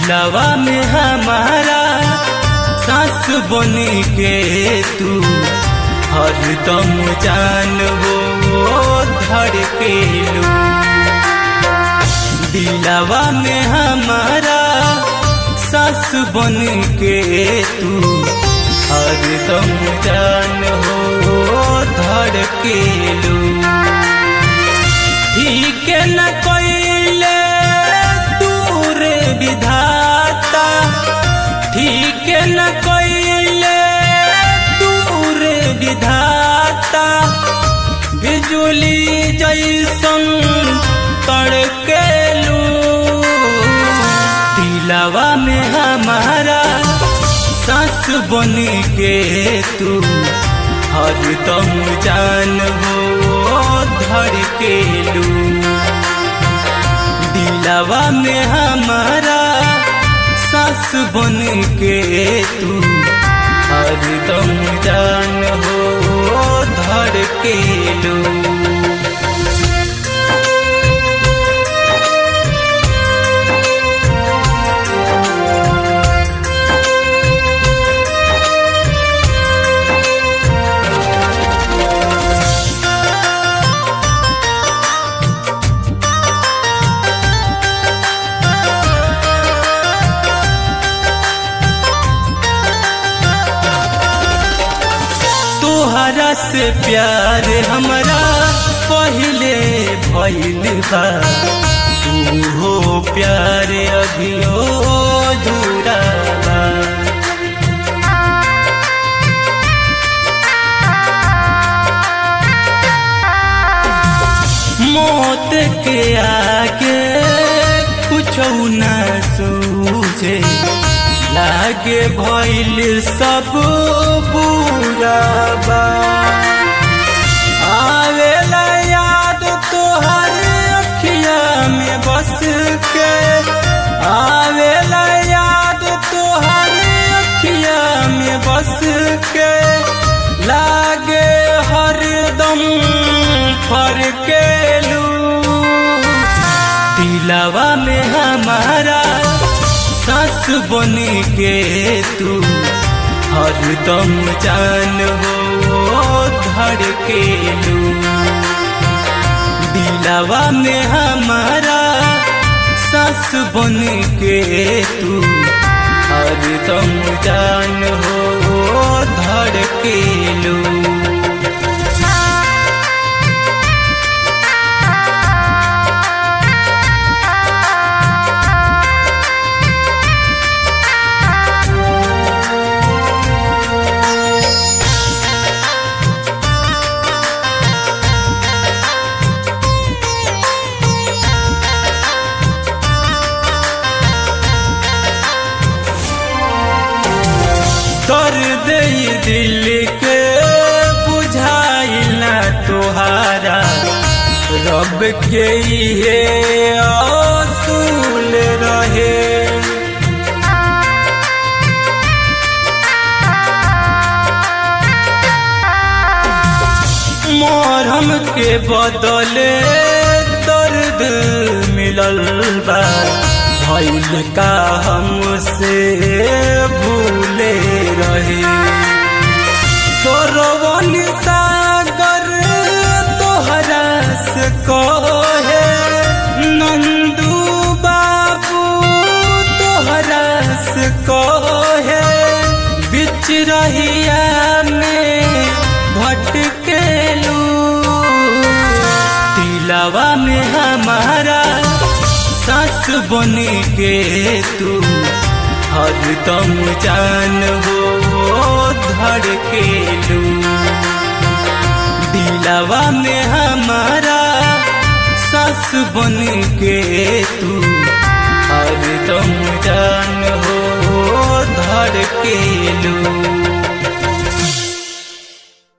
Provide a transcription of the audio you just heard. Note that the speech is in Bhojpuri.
दिलवा में हमारा सास बन के तू हरदम जान हो धड़के लू दिलवा में हमारा सास बन के तू हरदम जान हो धड़के लू ठीक न कोइले दूर विधाता ठीक न कोइले दूर विधाता बिजुली जैसन तड़केलू दिलवा में हमारा सास बन के तू हरदम जान हो धड़केलू दिलवा में हमारा सास बन के तू हरदम जान हो धड़केलू तोहरा से प्यार हमरा पहले भइल बा तू हो प्यार अभियो जुड़ा बा मौत के आगे कुछ न सूझे लागे भइल सब बुरा बा आवेला याद तोहर अखिया में बस के आवेला याद तोहर अखिया में बस के लागे हरदम फरकेलू दिलवा में हमारा सास बन के तू हरदम जान हो धड़केलू दिलवा में हमारा सास बन के तू हरदम जान हो धड़केलू दर्द ये दिल के बुझाइला तोहारा रब के ये असूल रहे मोरम के बदले दर्द मिलल बा भइल का हमसे भूले रहे सोरवन सागर तोहरा से कहे नंदू बाबू तोहरा से कहे बिच रहिया में भटकेलू दिलवा में हमारा सास बन के तू हरदम जान हो धड़केलू दिलवा में हमारा सास बन के तू हरदम जान हो धड़केलू